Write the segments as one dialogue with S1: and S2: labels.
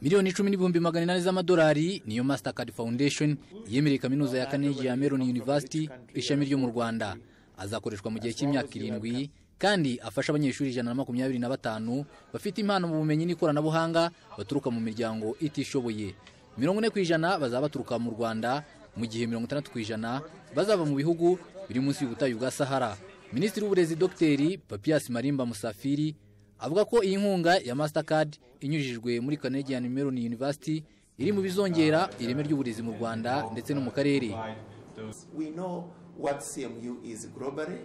S1: miliyoni icumi n'ibihumbi magana inani z'amadolari niyo Mastercard Foundation yemereye kaminuza ya kane ya Meron University ishami ryo mu Rwanda azakoreshwa mu gihe cy'imyaka irindwi kandi afasha abanyeshuri ijana na makumyabiri na batanu bafite impano mu bumenyi n'ikoranabuhanga baturuka mu miryango itishoboye mirongo ine ku ijana bazaba baturuka mu rwanda mu gihe mirongo itandatu ku ijana bazava mu bihugu biri munsi y'ubutayu bwa sahara minisitiri w'uburezi dogiteri papias marimba musafiri avuga ko iyi nkunga ya mastercard inyujijwe muri canadian meron university iri mu bizongera ireme ry'uburezi mu rwanda ndetse no mu karere
S2: We know what CMU is globally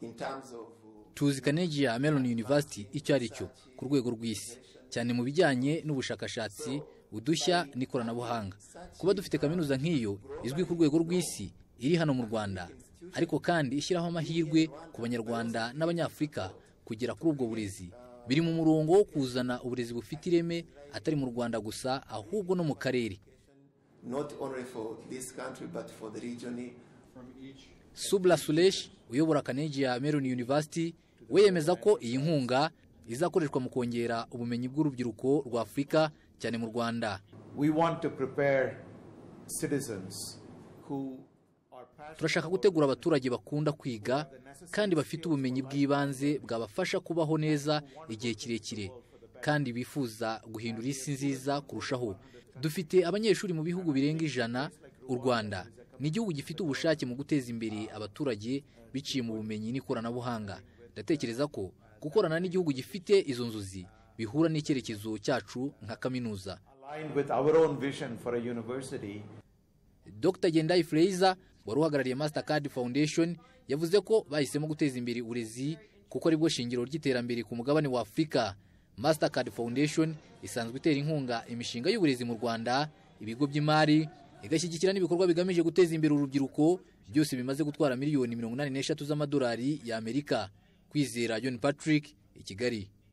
S2: in terms of
S1: tuzi Carnegie Mellon University icyo ari cyo ku rwego rw'isi cyane mu bijyanye n'ubushakashatsi udushya n'ikoranabuhanga kuba dufite kaminuza nk'iyo izwi ku rwego rw'isi iri hano mu Rwanda ariko kandi ishyiraho amahirwe ku banyarwanda n'abanyafurika kugera kuri ubwo burezi biri mu murongo wo kuzana uburezi bufite ireme atari mu Rwanda gusa ahubwo no mu karere
S2: not only for this country but for the region.
S1: Subla Sulesh uyobora Carnegie Mellon University we yemeza ko iyi nkunga izakoreshwa mu kongera ubumenyi bw'urubyiruko rwa Afurika cyane mu Rwanda
S3: We want to prepare citizens who are passionate.
S1: turashaka gutegura abaturage bakunda kwiga kandi bafite ubumenyi bw'ibanze bwabafasha kubaho neza igihe kirekire kandi bifuza guhindura isi nziza kurushaho dufite abanyeshuri mu bihugu birenga ijana u rwanda ni igihugu gifite ubushake mu guteza imbere abaturage biciye mu bumenyi n'ikoranabuhanga ndatekereza ko gukorana n'igihugu gifite izo nzozi bihura n'icyerekezo cyacu nka kaminuza
S3: aligned with our own vision for a university
S1: Dr Gendayi Fraser wari uhagarariye Mastercard Foundation yavuze ko bahisemo guteza imbere uburezi kuko aribwo shingiro ry'iterambere ku mugabane wa Afurika. Mastercard Foundation isanzwe itera inkunga imishinga y'uburezi mu Rwanda, ibigo by'imari, igashyigikira n'ibikorwa bigamije guteza imbere urubyiruko, byose bimaze gutwara miliyoni 83 z'amadolari y'Amerika. Kwizera John Patrick, i Kigali.